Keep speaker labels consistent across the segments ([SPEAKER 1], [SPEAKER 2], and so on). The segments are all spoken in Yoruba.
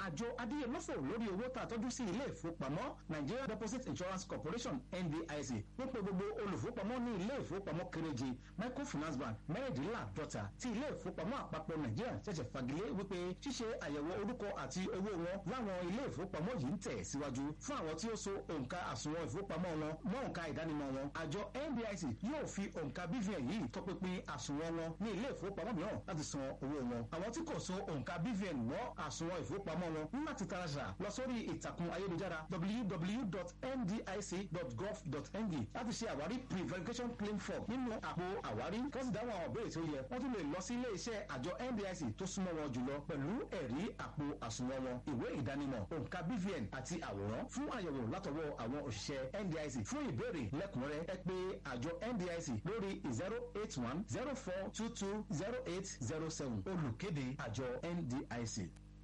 [SPEAKER 1] àjọ adíyẹlọ́fọ̀ lórí owó tá a tọ́jú sí ilé ìfowópamọ́ Nigeria Deposit Insurance Corporation NDIC wọ́n pe gbogbo olùfowópamọ́ ní ilé ìfowópamọ́ kéréje microfinance bank mẹ́rìndínláàdọ́ta tí ilé ìfowópamọ́ àpapọ̀ Nàìjíríà ṣẹ̀ṣẹ̀ fagilé wípé ṣíṣe àyẹ̀wò orúkọ àti owó wọn láwọn ilé ìfowópamọ́ yìí ń tẹ̀ síwájú fún àwọn tí ó so òǹkà àsùnwọ̀n ìfowópamọ́ wọn mọ́ òǹkà ìdánimọ̀ wọn àjọ NDIC yóò fi òǹkà BVN yìí tọpinpin àsùnwọ̀n wọn ní ilé ìfowópamọ́ mìíràn láti san owó wọn àwọn tí kò so òǹkà BVN mọ́ àsùnwọ̀n ìfowópamọ́ wọn ní láti taraṣà lọ sórí ìtàkùn ayélujára www.ndic.gov.ng láti ṣe àwárí pre-verification claim form nínú àpò àwárí kí wọ́n sì dáhùn àwọn ìbéèrè tí ó yẹ wọ́n tún lè lọ sí ilé iṣẹ́ àjọ NDIC tó súnmọ́ wọn jùlọ pẹ̀lú ẹ̀rí àpò àsùnwọ̀n wọn ìwé ìdánimọ̀ òǹkà BVN àti àwòrán fún àyẹ̀wò látọwọ́ àwọn òṣìṣẹ́ NDIC fún ìbéèrè lẹ́kùnrẹ́rẹ́ ẹ pè àjọ NDIC lórí zero eight one zero four two two zero eight zero seven olùkéde àjọ NDIC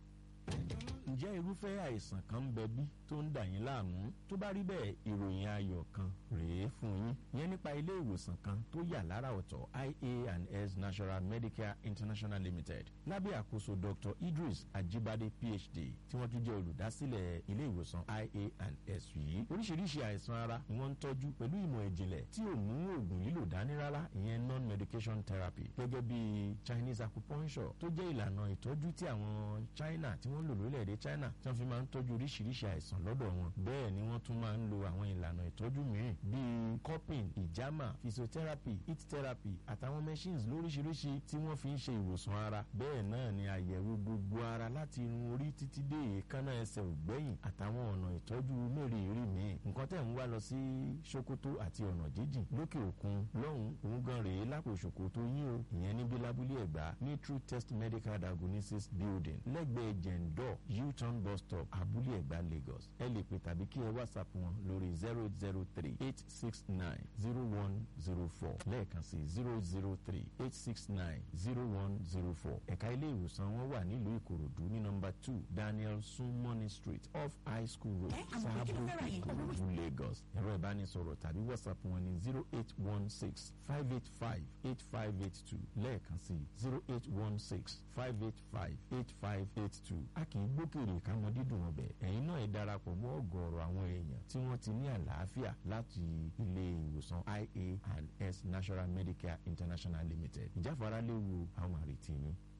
[SPEAKER 2] ǹjẹ́ irúfẹ́ àìsàn kan ń bẹ bí tó ń dà yín láàmú tó bá rí bẹ́ẹ̀ ìròyìn ayọ̀ kan rèé fún yín yẹn nípa ilé ìwòsàn kan tó yà lára ọ̀tọ̀ ia&s National Medicare International Limited lábẹ́ àkóso Dr. Idris Ajibade PhD tí wọ́n tún jẹ́ olùdásílẹ̀ ilé ìwòsàn ia&s yìí oríṣiríṣi àìsàn ara ni wọ́n ń tọ́jú pẹ̀lú ìmọ̀ ìjìnlẹ̀ tí ò mú oògùn lílò dání rárá ìyẹn non-medication therapy gẹ́gẹ́ bí Chinese acupuncture tó jẹ́ ìlànà ìtọ́jú tí àwọn China tí wọ́n lò lórílẹ̀‐èdè China tí wọ́n fi máa ń tọ́jú oríṣiríṣi àìsàn lọ́dọ̀ wọn bẹ́ẹ̀ ni wọ́n tún máa ń lo àwọn ìlànà ìtọ́jú mìíràn bíi cupping ìjàmà physiotherapy heat therapy àtàwọn machines lóríṣiríṣi tí wọ́n fi ń ṣe ìwòsàn ara bẹ́ẹ̀ náà ni àyẹ̀wò gbogbo ara láti irun orí títí dé èékánná ẹsẹ̀ ògbẹ́yìn àtàwọn ọ̀nà ìtọ́jú mẹ́rìírí míì nǹkan tẹ̀ ń wá lọ sí Sokoto àti ọ̀nà jíjìn lókè òkun lọ́hùn òun gan rèé lápò Sokoto yín o ìyẹn níbi lábúlé ẹ̀gbá ní True Test Medical Diagnosis Building lẹ́gbẹ̀ẹ́ jẹ̀ǹdọ̀ U-turn bus stop abúlé ẹ̀gbá Lagos ẹ lè pè tàbí kí ẹ whatsapp wọn lórí zero zero three eight six nine zero one zero four lẹ́ẹ̀kan sí zero zero three eight six nine zero one zero four ẹ̀ka ilé ìwòsàn wọn wà nílùú Ìkòròdú ní nọ́mbà two Daniel Sumoni Street off High School Road Sáàbò Ìkòròdú Lagos ẹ̀rọ ìbánisọ̀rọ̀ tàbí whatsapp wọn ní zero eight one six five eight five eight five eight two lẹ́ẹ̀kan sí zero eight one six five eight five eight five eight two a kì í gbókèrè káwọn dídùn ọbẹ̀ ẹ̀yin náà ẹ darapọ̀ mọ́ ọ̀gọ̀ọ̀rọ̀ àwọn èèyàn tí wọ́n ti ní àlàáfíà láti ilé ìwòsàn ia and s National Medicare International Limited ìjáfara léwu àwọn àrètí yín.